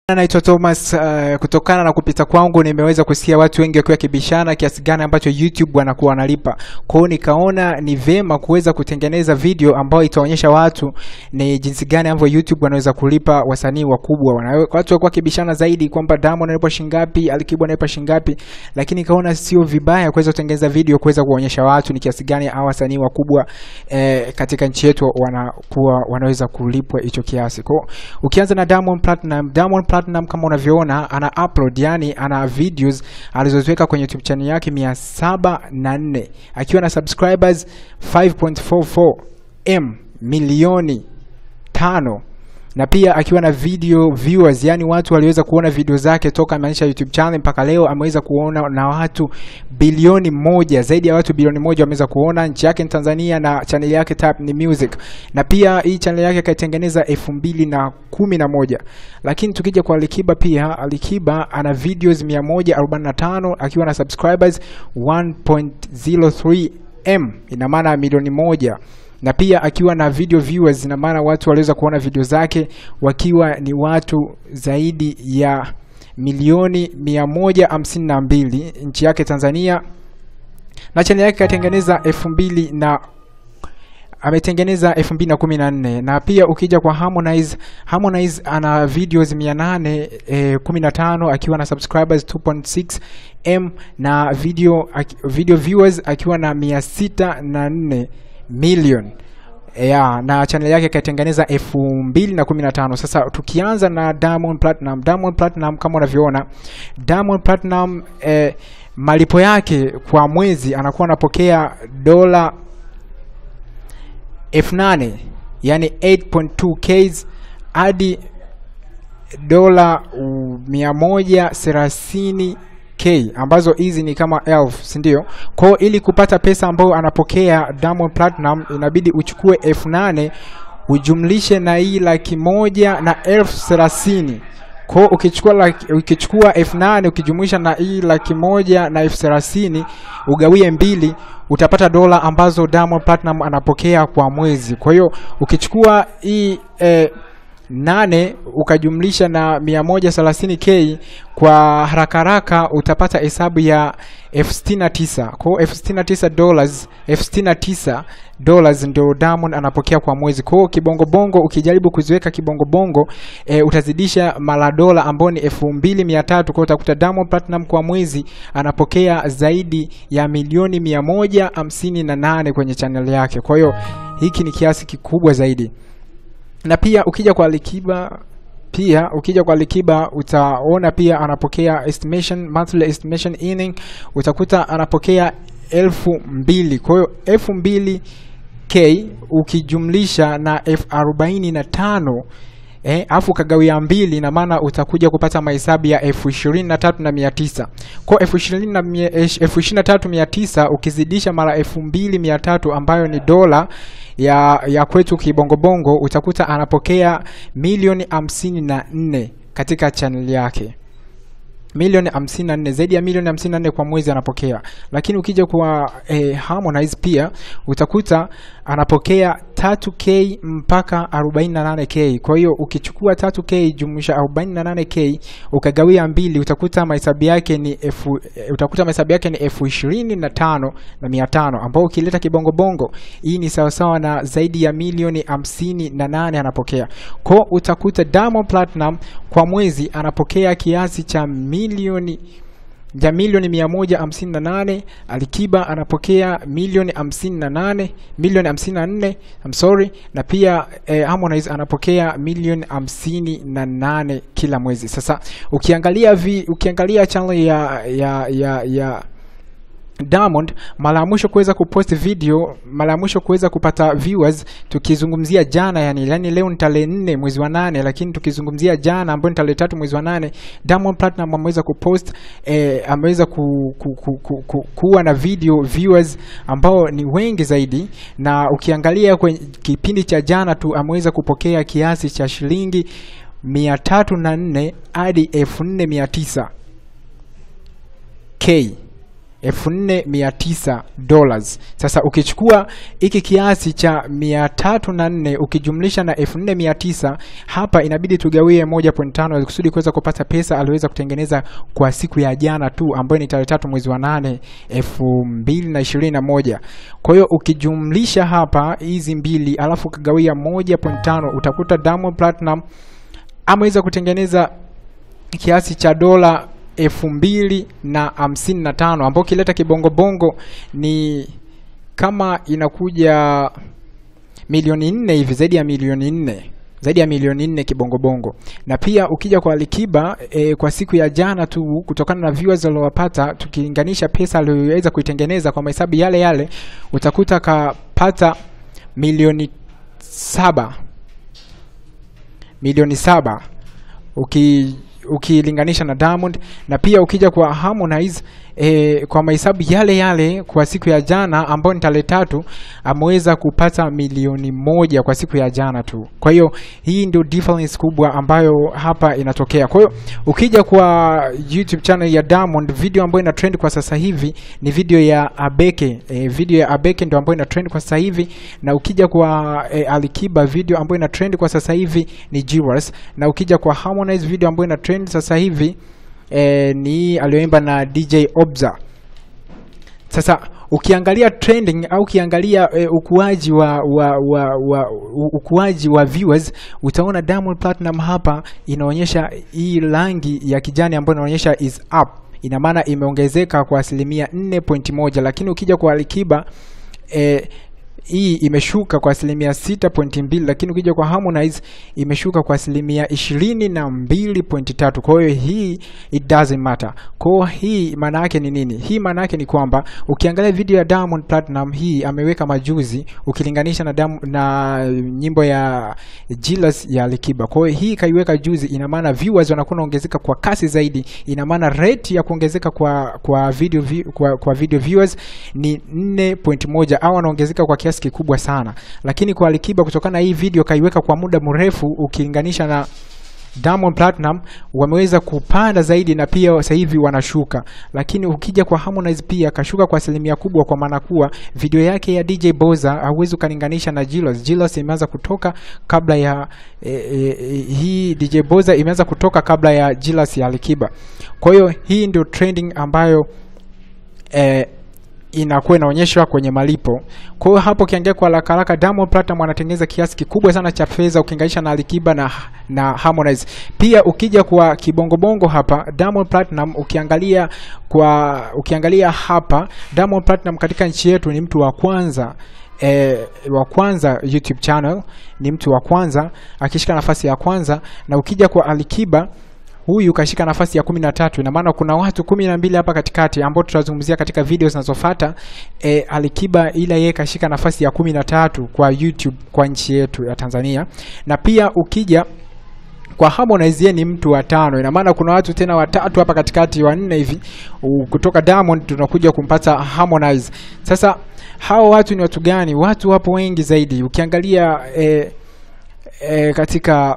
Naitwa Thomas. Uh, kutokana na kupita kwangu nimeweza kusikia watu wengi wakiwa kibishana kiasi gani ambacho YouTube wanakuwa wanalipa. Kwa hiyo nikaona ni vema kuweza kutengeneza video ambayo itaonyesha watu ni jinsi gani ambavyo YouTube wanaweza kulipa wasanii wakubwa. Wana- Watu walikuwa kibishana zaidi kwamba Diamond analipa shingapi, Alikiba analipa shingapi, lakini nikaona sio vibaya kuweza kutengeneza video kuweza kuonyesha watu ni kiasi gani hawa wasanii wakubwa eh, katika nchi yetu wanakuwa wanaweza kulipwa hicho kiasi. Kwa hiyo ukianza na Diamond Platinum, Diamond Platinum kama unavyoona ana upload, yani ana videos alizoziweka kwenye YouTube channel yake mia saba na nne akiwa na subscribers 5.44 m milioni tano na pia akiwa na video viewers, yani watu waliweza kuona video zake toka ameanzisha YouTube channel mpaka leo, ameweza kuona na watu bilioni moja, zaidi ya watu bilioni moja wameweza kuona. Nchi yake ni Tanzania na channel yake Tap ni Music, na pia hii channel yake kaitengeneza elfu mbili na kumi na moja. Lakini tukija kwa Alikiba, pia Alikiba ana videos 145 akiwa na subscribers 1.03 m, ina maana milioni moja na pia akiwa na video viewers, ina maana watu waliweza kuona video zake wakiwa ni watu zaidi ya milioni mia moja hamsini na mbili nchi yake Tanzania, na channel yake katengeneza elfu mbili na ametengeneza 2014 na pia ukija kwa Harmonize, Harmonize ana videos 815 akiwa na subscribers 2.6 m na video aki- video viewers akiwa na 604 million ya na channel yake kaitengeneza 2015. Sasa tukianza na Diamond Platinum, Diamond Platinum kama unavyoona Diamond Platinum eh, malipo yake kwa mwezi anakuwa anapokea dola elfu nane yani 8.2k hadi dola uh, mia moja thelathini k ambazo hizi ni kama elfu si ndio? Kwao ili kupata pesa ambayo anapokea Diamond Platinum inabidi uchukue elfu nane ujumlishe na hii laki moja na elfu thelathini kwao ukichukua laki, ukichukua elfu nane ukijumuisha na hii laki moja na elfu thelathini ugawie mbili utapata dola ambazo Diamond Platinum anapokea kwa mwezi. Kwa hiyo ukichukua hii eh, nane ukajumlisha na 130k kwa haraka haraka utapata hesabu ya elfu sitini na tisa kwa hiyo elfu sitini na tisa dollars elfu sitini na tisa dollars ndio Diamond anapokea kwa mwezi. Kwa hiyo kibongobongo ukijaribu kuziweka kibongobongo e, utazidisha mara dola ambao ni elfu mbili mia tatu kwa hiyo utakuta Diamond Platinum kwa mwezi anapokea zaidi ya milioni mia moja hamsini na nane kwenye channel yake. Kwa hiyo hiki ni kiasi kikubwa zaidi na pia ukija kwa Alikiba pia ukija kwa Alikiba utaona pia anapokea estimation monthly estimation earning utakuta anapokea elfu mbili kwa hiyo elfu mbili k ukijumlisha na elfu arobaini na tano eh, afu ukagawia mbili ina maana utakuja kupata mahesabu ya elfu ishirini na tatu na mia tisa kwa elfu ishirini na mia- esh- elfu ishirini na tatu mia tisa ukizidisha mara elfu mbili mia tatu ambayo ni dola ya, ya kwetu kibongobongo utakuta anapokea milioni hamsini na nne katika channel yake milioni 54 zaidi ya milioni 54 kwa mwezi anapokea, lakini ukija kwa eh, Harmonize pia utakuta anapokea 3k mpaka 48k. Kwa hiyo ukichukua 3k jumlisha 48k ukagawia mbili utakuta mahesabu yake ni elfu eh, utakuta mahesabu yake ni elfu ishirini na tano na mia tano ambao ukileta kibongobongo hii ni sawasawa na zaidi ya milioni hamsini na nane anapokea. Kwa utakuta Diamond Platinum kwa mwezi anapokea kiasi cha milioni ya milioni mia moja hamsini na nane Alikiba anapokea milioni hamsini na nane milioni hamsini na nne I'm sorry, na pia eh, Harmonize anapokea milioni hamsini na nane kila mwezi. Sasa ukiangalia vi, ukiangalia channel ya ya ya, ya Diamond mara ya mwisho kuweza kupost video, mara ya mwisho kuweza kupata viewers, tukizungumzia jana, yani yani leo ni tarehe nne mwezi wa nane, lakini tukizungumzia jana ambayo ni tarehe tatu mwezi wa nane, Diamond Platinum ameweza kupost eh, ameweza ku, ku, ku, ku, ku, kuwa na video viewers ambao ni wengi zaidi, na ukiangalia kwenye kipindi cha jana tu ameweza kupokea kiasi cha shilingi mia tatu na nne hadi elfu nne mia tisa k 4900 dollars. Sasa ukichukua hiki kiasi cha 304 ukijumlisha na 4900 hapa inabidi tugawie 1.5 ili kusudi kuweza kupata pesa aliweza kutengeneza kwa siku ya jana tu ambayo ni tarehe tatu mwezi wa 8 2021. Kwa hiyo ukijumlisha hapa hizi mbili alafu ukagawia 1.5 utakuta Diamond Platinum ameweza kutengeneza kiasi cha dola elfu mbili na hamsini na tano ambao ukileta kibongobongo ni kama inakuja milioni nne hivi, zaidi ya milioni nne zaidi ya milioni nne kibongobongo. Na pia ukija kwa Alikiba e, kwa siku ya jana tu, kutokana na viewers waliowapata, tukilinganisha pesa aliyoweza kuitengeneza kwa mahesabu yale yale, utakuta kapata milioni saba milioni saba uki ukilinganisha na Diamond na pia ukija kwa Harmonize e, kwa mahesabu yale yale kwa siku ya jana ambayo ni tarehe tatu ameweza kupata milioni moja kwa siku ya jana tu. Kwa hiyo hii ndio difference kubwa ambayo hapa inatokea. Kwa hiyo ukija kwa YouTube channel ya Diamond, video ambayo ina trend kwa sasa hivi ni video ya Abeke. E, video ya Abeke ndio ambayo ina trend kwa sasa hivi, na ukija kwa e, Alikiba video ambayo ina trend kwa sasa hivi ni Jewels, na ukija kwa Harmonize video ambayo ina trend sasa hivi e, ni aliyoimba na DJ Obza. Sasa ukiangalia trending au ukiangalia e, ukuaji wa, wa, wa, wa ukuaji wa viewers utaona Diamond Platinum hapa inaonyesha hii rangi ya kijani ambayo inaonyesha is up, ina maana imeongezeka kwa asilimia 4.1, lakini ukija kwa Alikiba e, hii imeshuka kwa asilimia 6.2, lakini ukija kwa Harmonize imeshuka kwa asilimia 22.3. Kwa hiyo hii it doesn't matter. Kwa hiyo hii maana yake ni nini? Hii maana yake ni kwamba ukiangalia video ya Diamond Platinum hii ameweka majuzi ukilinganisha na Diamond, na nyimbo ya Jealous ya Alikiba. Kwa hiyo hii kaiweka juzi, ina maana viewers wanakuwa wanaongezeka kwa kasi zaidi, ina maana rate ya kuongezeka kwa kwa video vi, kwa, kwa video viewers ni 4.1 au wanaongezeka kwa kiasi kikubwa sana, lakini kwa Alikiba kutokana na hii video kaiweka kwa muda mrefu ukilinganisha na Diamond Platinum wameweza kupanda zaidi na pia sasa hivi wanashuka, lakini ukija kwa Harmonize pia kashuka kwa asilimia kubwa, kwa maana kuwa video yake ya DJ Boza hauwezi ukalinganisha na Jilos. Jilos imeanza kutoka kabla ya e, e, hii DJ Boza imeanza kutoka kabla ya Jilos ya Alikiba. Kwa hiyo hii ndio trending ambayo e, inakuwa inaonyeshwa kwenye malipo. Kwa hiyo hapo ukiangalia kwa haraka haraka, Diamond Platinum anatengeneza kiasi kikubwa sana cha fedha ukilinganisha na Alikiba na na Harmonize. Pia ukija kwa kibongobongo hapa, Diamond Platinum ukiangalia kwa ukiangalia hapa, Diamond Platinum katika nchi yetu ni mtu wa kwanza E, wa kwanza YouTube channel ni mtu wa kwanza akishika nafasi ya kwanza, na ukija kwa Alikiba huyu kashika nafasi ya kumi na tatu. Ina maana kuna watu kumi na mbili hapa katikati ambao tutazungumzia katika video zinazofuata. E, Alikiba ila yeye kashika nafasi ya kumi na tatu kwa YouTube kwa nchi yetu ya Tanzania, na pia ukija kwa Harmonize yeye ni mtu wa tano. Ina maana kuna watu tena watatu hapa katikati, wanne hivi kutoka Diamond tunakuja kumpata Harmonize. Sasa hao watu ni watu gani? Watu wapo wengi zaidi ukiangalia e, e, katika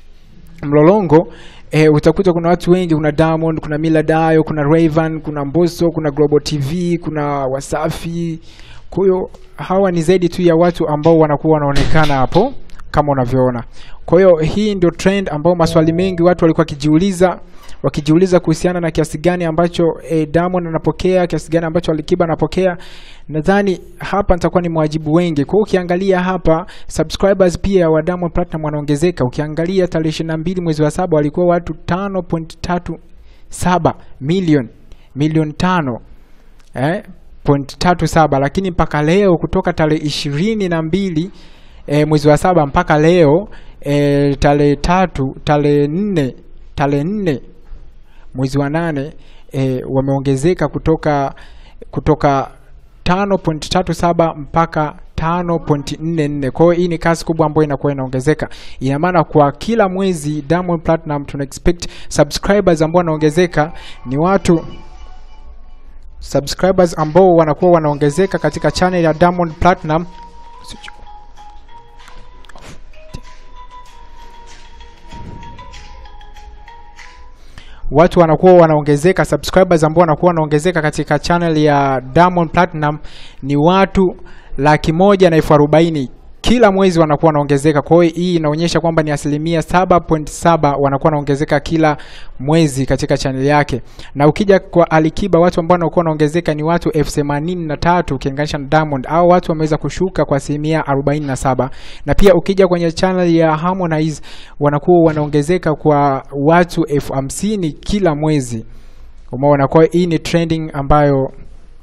mlolongo E, utakuta kuna watu wengi, kuna Diamond, kuna Mila Dayo, kuna Rayvan, kuna Mbosso, kuna Global TV, kuna Wasafi. Kwa hiyo hawa ni zaidi tu ya watu ambao wanakuwa wanaonekana hapo kama unavyoona. Kwa hiyo hii ndio trend ambao maswali mengi watu walikuwa wakijiuliza wakijiuliza kuhusiana na kiasi gani ambacho e, Diamond anapokea, kiasi gani ambacho Alikiba anapokea. Nadhani hapa nitakuwa ni mwajibu wengi. Kwa hiyo ukiangalia hapa subscribers pia wa Diamond Platinum wanaongezeka. Ukiangalia tarehe 22 mwezi wa saba walikuwa watu 5.37 milioni milioni tano eh, point tatu saba, lakini mpaka leo kutoka tarehe ishirini na mbili e, mwezi wa saba mpaka leo e, tarehe tatu tarehe nne tarehe nne mwezi wa nane e, wameongezeka kutoka kutoka 5.37 mpaka 5.44. Kwa hiyo hii ni kasi kubwa ambayo inakuwa inaongezeka. Ina maana kwa kila mwezi Diamond Platinum tuna expect subscribers ambao wanaongezeka ni watu subscribers ambao wanakuwa wanaongezeka katika channel ya Diamond Platinum watu wanakuwa wanaongezeka, subscribers ambao wanakuwa wanaongezeka katika channel ya Diamond Platinum ni watu laki moja na elfu arobaini kila mwezi wanakuwa wanaongezeka. Kwa hiyo hii inaonyesha kwamba ni asilimia 7.7 wanakuwa wanaongezeka kila mwezi katika channel yake. Na ukija kwa Alikiba, watu ambao wanakuwa wanaongezeka ni watu elfu themanini na tatu ukilinganisha na Diamond, au watu wameweza kushuka kwa asilimia 47. Na pia ukija kwenye channel ya Harmonize wanakuwa wanaongezeka kwa watu elfu hamsini kila mwezi. Umeona, kwa hiyo hii ni trending ambayo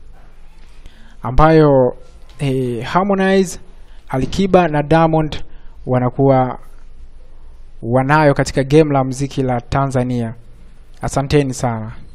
ambayo eh, Harmonize Alikiba na Diamond wanakuwa wanayo katika game la muziki la Tanzania. Asanteni sana.